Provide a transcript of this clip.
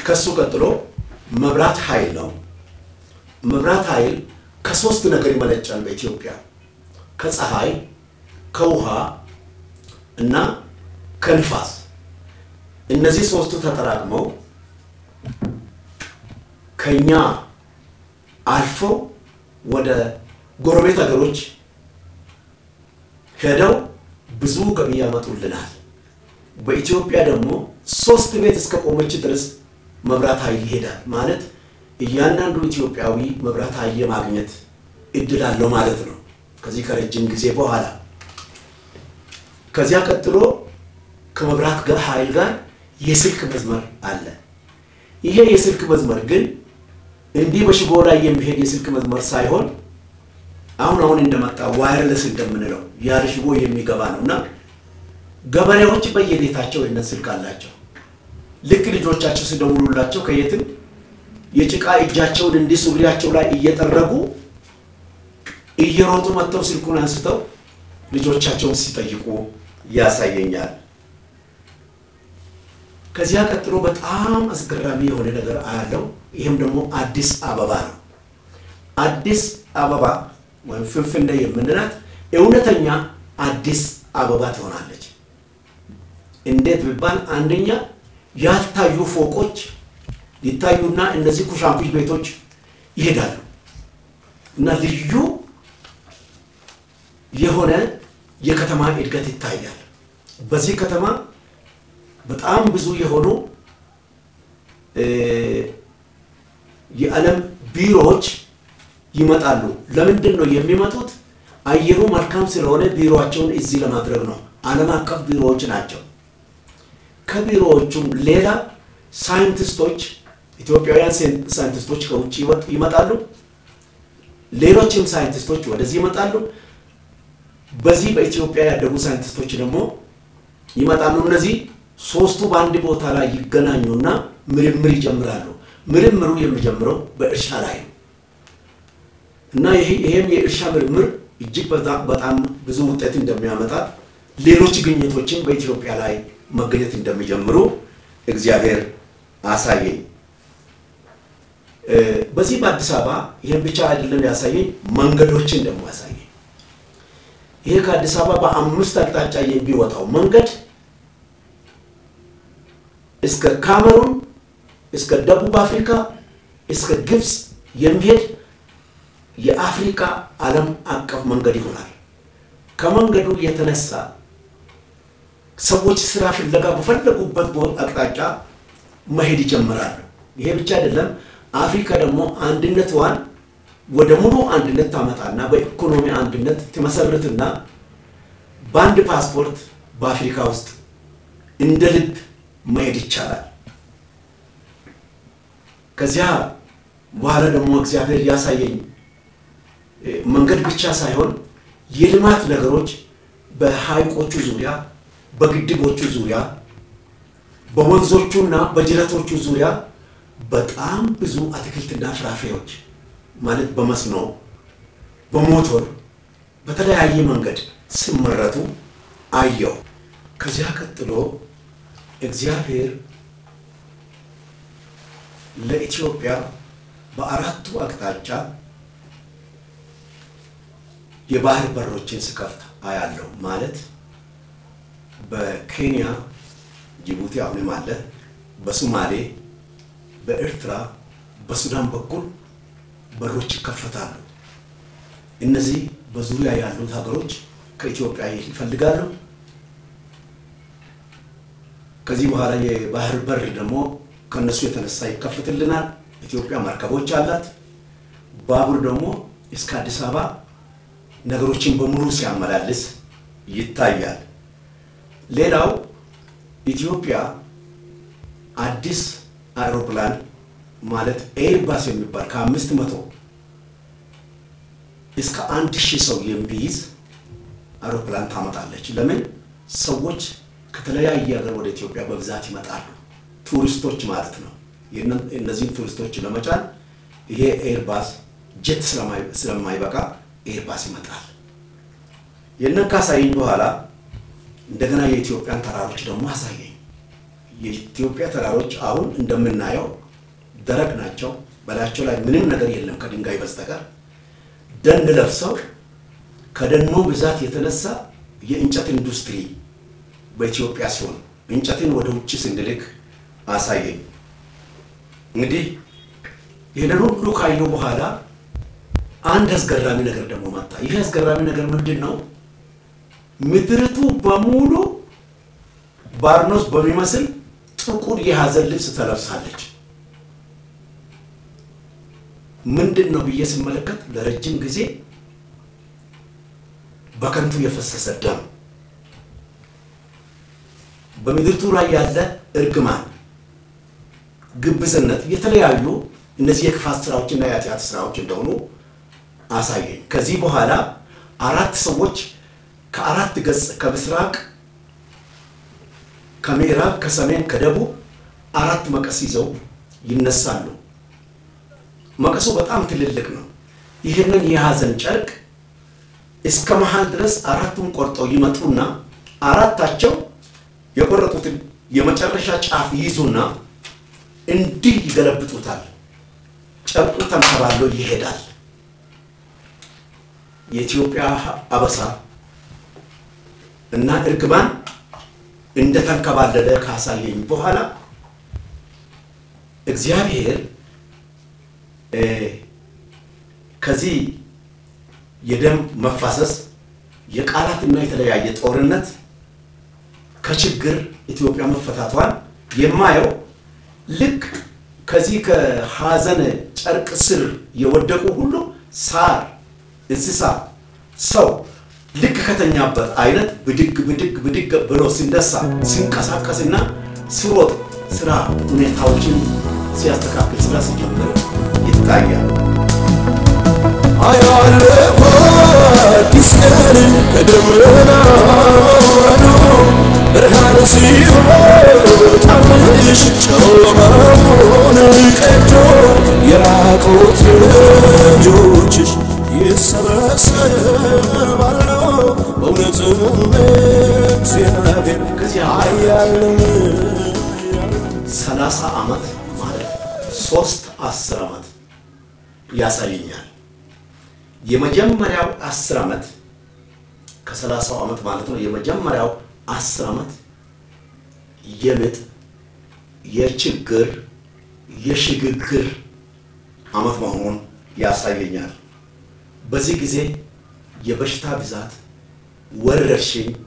ከሱ ቀጥሎ መብራት ኃይል ነው። መብራት ኃይል ከሶስት ነገር ይመነጫል በኢትዮጵያ ከፀሐይ፣ ከውሃ እና ከንፋስ። እነዚህ ሶስቱ ተጠራቅመው ከኛ አልፈው ወደ ጎረቤት ሀገሮች ሄደው ብዙ ገቢ ያመጡልናል። በኢትዮጵያ ደግሞ ሶስት ቤት እስከ ቆመች ድረስ መብራት ኃይል ይሄዳል ማለት እያንዳንዱ ኢትዮጵያዊ መብራት ኃይል የማግኘት እድል አለው ማለት ነው። ከዚህ ከረጅም ጊዜ በኋላ ከዚያ ቀጥሎ ከመብራት ጋር ኃይል ጋር የስልክ መስመር አለ። ይሄ የስልክ መስመር ግን እንዲህ በሽቦ ላይ የሚሄድ የስልክ መስመር ሳይሆን አሁን አሁን እንደመጣ ዋየርለስ እንደምንለው ያለ ሽቦ የሚገባ ነው እና ገበሬዎች በየቤታቸው የነ ስልክ አላቸው። ልክ ልጆቻቸው ሲደውሉላቸው ከየትም የጭቃ እጃቸውን እንዲህ ሱሪያቸው ላይ እየጠረጉ እየሮጡ መጥተው ስልኩን አንስተው ልጆቻቸውን ሲጠይቁ ያሳየኛል። ከዚያ ቀጥሎ በጣም አስገራሚ የሆነ ነገር አያለው። ይህም ደግሞ አዲስ አበባ ነው። አዲስ አበባ ወይም ፍንፍኔ የምንላት እውነተኛ አዲስ አበባ ትሆናለች። እንዴት ቢባል አንደኛ ያልታዩ ፎቆች ይታዩና እነዚህ ኩሻንኩሽ ቤቶች ይሄዳሉ እና ልዩ የሆነ የከተማ እድገት ይታያል። በዚህ ከተማ በጣም ብዙ የሆኑ የዓለም ቢሮዎች ይመጣሉ። ለምንድን ነው የሚመጡት? አየሩ መልካም ስለሆነ ቢሮቸውን እዚህ ለማድረግ ነው። ዓለም አቀፍ ቢሮዎች ናቸው። ከቢሮዎቹም ሌላ ሳይንቲስቶች፣ ኢትዮጵያውያን ሳይንቲስቶች ከውጭ ይመጣሉ። ሌሎችም ሳይንቲስቶች ወደዚህ ይመጣሉ። በዚህ በኢትዮጵያ ያደጉ ሳይንቲስቶች ደግሞ ይመጣሉ። እነዚህ ሶስቱ በአንድ ቦታ ላይ ይገናኙና ምርምር ይጀምራሉ። ምርምሩ የሚጀምረው በእርሻ ላይ ነው እና ይሄም የእርሻ ምርምር እጅግ በጣም ብዙ ውጤት እንደሚያመጣ ሌሎች ግኝቶችን በኢትዮጵያ ላይ መገኘት እንደሚጀምሩ እግዚአብሔር አሳየኝ። በዚህ በአዲስ አበባ ይህን ብቻ አይደለም ያሳየኝ፣ መንገዶችን ደግሞ ያሳየኝ። ይሄ ከአዲስ አበባ በአምስት አቅጣጫ የሚወጣው መንገድ እስከ ካሜሩን እስከ ደቡብ አፍሪካ እስከ ግብፅ የሚሄድ የአፍሪካ ዓለም አቀፍ መንገድ ይሆናል። ከመንገዱ የተነሳ ሰዎች ስራ ፍለጋ በፈለጉበት አቅጣጫ መሄድ ይጀምራሉ። ይሄ ብቻ አይደለም። አፍሪካ ደግሞ አንድነቷን ወደ ሙሉ አንድነት ታመጣና በኢኮኖሚ አንድነት ትመሰርትና በአንድ ፓስፖርት በአፍሪካ ውስጥ እንደ ልብ መሄድ ይቻላል። ከዚያ በኋላ ደግሞ እግዚአብሔር ያሳየኝ መንገድ ብቻ ሳይሆን የልማት ነገሮች በሐይቆቹ ዙሪያ፣ በግድቦቹ ዙሪያ፣ በወንዞቹና በጅረቶቹ ዙሪያ በጣም ብዙ አትክልትና ፍራፍሬዎች ማለት በመስኖ በሞቶር በተለያየ መንገድ ሲመረቱ አየው። ከዚያ ቀጥሎ እግዚአብሔር ለኢትዮጵያ በአራቱ አቅጣጫ የባህር በሮችን ስከፍት አያለው። ማለት በኬንያ ጅቡቲ አሁንም አለ፣ በሶማሌ፣ በኤርትራ፣ በሱዳን በኩል በሮች ይከፈታሉ። እነዚህ በዙሪያ ያሉት ሀገሮች ከኢትዮጵያ ይፈልጋሉ። ከዚህ በኋላ የባህር በር ደግሞ ከነሱ የተነሳ ይከፍትልናል። ኢትዮጵያ መርከቦች አላት። ባቡር ደግሞ እስከ አዲስ አበባ ነገሮችን በሙሉ ሲያመላልስ ይታያል። ሌላው ኢትዮጵያ አዲስ አውሮፕላን ማለት ኤርባስ የሚባል ከአምስት መቶ እስከ አንድ ሺህ ሰው የሚይዝ አውሮፕላን ታመጣለች። ለምን ሰዎች ከተለያየ ሀገር ወደ ኢትዮጵያ በብዛት ይመጣሉ። ቱሪስቶች ማለት ነው። እነዚህን ቱሪስቶች ለመጫን ይሄ ኤርባስ ጀት ስለማይበቃ ኤርባስ ይመጣል። የነን ካሳየኝ በኋላ እንደገና የኢትዮጵያን ተራሮች ደግሞ አሳየኝ። የኢትዮጵያ ተራሮች አሁን እንደምናየው ደረቅ ናቸው። በላያቸው ላይ ምንም ነገር የለም ከድንጋይ በስተቀር ደን ለብሰው ከደኑ ብዛት የተነሳ የእንጨት ኢንዱስትሪ በኢትዮጵያ ሲሆን እንጨትን ወደ ውጭ ስንልክ አሳየኝ። እንግዲህ ይህንን ሁሉ ካየሁ በኋላ አንድ አስገራሚ ነገር ደግሞ መጣ። ይህ አስገራሚ ነገር ምንድን ነው? ምድርቱ በሙሉ ባርኖስ በሚመስል ጥቁር የሐዘን ልብስ ተለብሳለች። ምንድን ነው ብዬ ስመለከት ለረጅም ጊዜ በከንቱ የፈሰሰ ደም፣ በምድርቱ ላይ ያለ እርግማን፣ ግብዝነት፣ የተለያዩ እነዚህ የክፋት ስራዎችና የኃጢአት ስራዎች እንደሆኑ አሳየኝ። ከዚህ በኋላ አራት ሰዎች ከአራት ገጽ ከምስራቅ፣ ከምዕራብ፣ ከሰሜን፣ ከደቡብ አራት መቀስ ይዘው ይነሳሉ። መቀሱ በጣም ትልልቅ ነው። ይህንን የሐዘን ጨርቅ እስከ መሃል ድረስ አራቱን ቆርጠው ይመጡና አራታቸው የቆረጡትን የመጨረሻ ጫፍ ይይዙና እንዲህ ይገለብጡታል። ጨርቁ ተንከባሎ ይሄዳል። የኢትዮጵያ አበሳ እና እርግማን እንደተንከባለለ ካሳየኝ በኋላ እግዚአብሔር ከዚህ የደም መፋሰስ የቃላትና የተለያየ ጦርነት ከችግር ኢትዮጵያ መፈታቷን የማየው ልክ ከዚህ ከሐዘን ጨርቅ ስር የወደቁ ሁሉ ሳር፣ እንስሳ፣ ሰው ልክ ከተኛበት አይነት ብድግ ብድግ ብድግ ብሎ ሲነሳ ሲንቀሳቀስና ሲሮጥ ስራ ሁኔታዎችን ሲያስተካክል ስራ ሲጀምር ይታያል። አያለሁ አዲስ ቀን ከደመና ወዶ ብርሃን ሲወጣልሽ ጨለማውን ቀዶ የራቁት ልጆችሽ ይሰበሰባሉ በእውነትም እግዚአብሔር ከዚያ አያለም ሰላሳ ዓመት ማለት ሶስት አስር ዓመት ያሳየኛል። የመጀመሪያው አስር ዓመት ከሰላሳው ዓመት ማለት ነው። የመጀመሪያው አስር ዓመት የምጥ የችግር የሽግግር ዓመት መሆኑን ያሳየኛል። በዚህ ጊዜ የበሽታ ብዛት፣ ወረርሽኝ